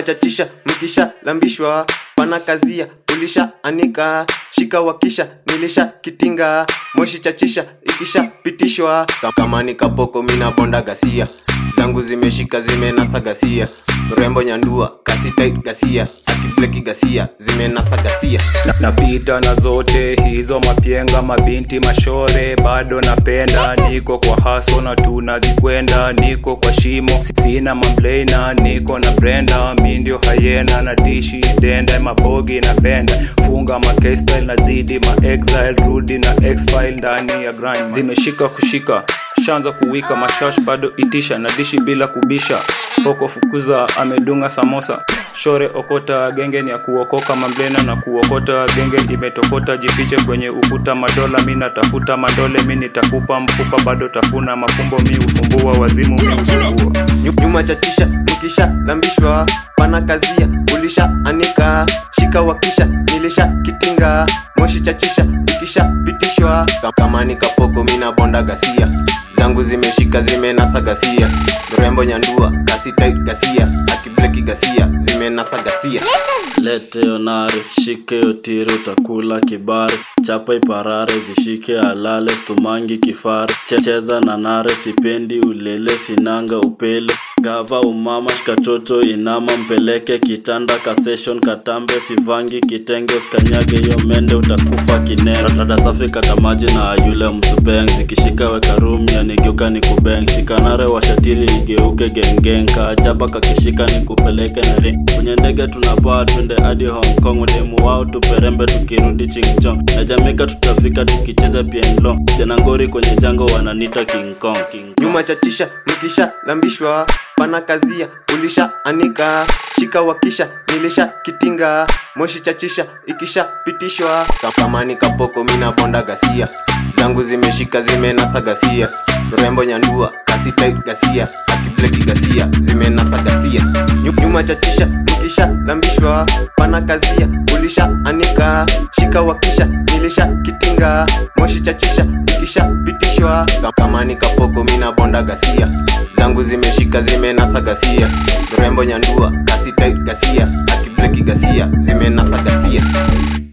nyuma chachisha mkisha lambishwa pana kazia ulisha anika shika wakisha nilisha kitinga moshi chachisha ikisha pitishwa kama ni kapoko mina bonda gasia zangu zimeshika zimenasa gasia rembo nyandua kasi tight gasia akibleki gasia zimenasa gasia Na- napita na zote hizo mapyenga mabinti mashore bado napenda niko kwa haso na tunazikwenda niko kwa shimo sina mamblena niko na brenda mi ndio hayena na dishi denda mabogi napenda funga makstyle na zidi maexile rudi na xfile ndani ya grind zimeshika kushika shanza kuwika mashash bado itisha na dishi bila kubisha poko fukuza amedunga samosa shore okota genge ni ya kuokoka mamblena na kuokota genge imetokota jifiche kwenye ukuta madola mi natafuta mandole mi nitakupa mfupa bado tafuna mafumbo mi ufumbua wazimu mi usumbua Nyu- nyuma chachisha mkisha lambishwa pana kazia ulisha anika shika wakisha nilisha kitinga moshi chachisha ikisha pitishwa kama ni kapoko mina bonda gasia zangu zimeshika zimenasa gasia mrembo nyandua kasi tight gasia akibleki gasia zimenasa gasia lete yonare shike yotire utakula kibari chapa iparare zishike alale stumangi kifare checheza na nare sipendi ulele sinanga upele gava umama shikatoto inama mpeleke kitanda kaseshon katambe sivangi kitenge uskanyage hiyo mende utakufa kinene rada safi katamaji na yule msupeng zikishika weka rumi yanigeuka ni kubeng shikanare washatiri igeuke gengeng kaachapa kakishika ni kupeleke na ring kwenye ndege tunapaa twende hadi hong kong udemu wao tuperembe tukirudi chingchong na jamaica tutafika tukicheza pienlo janangori kwenye jango wananita king kong king kong. nyuma chachisha mkisha lambishwa pana kazia ulisha anika shika wakisha nilisha kitinga moshi chachisha ikisha pitishwa kama ni kapoko mina bonda gasia zangu zimeshika zimenasa gasia mrembo nyandua kasi tight gasia akibleki gasia zimenasa gasia Nyu- nyuma chachisha mkisha lambishwa pana kazia ulisha anika shika wakisha nilisha kitinga moshi chachisha ikisha pitishwa kama ni kapoko mina bonda gasia zangu zimeshika zimenasa gasia mrembo nyandua kasi tight gasia akibleki gasia zimenasa gasia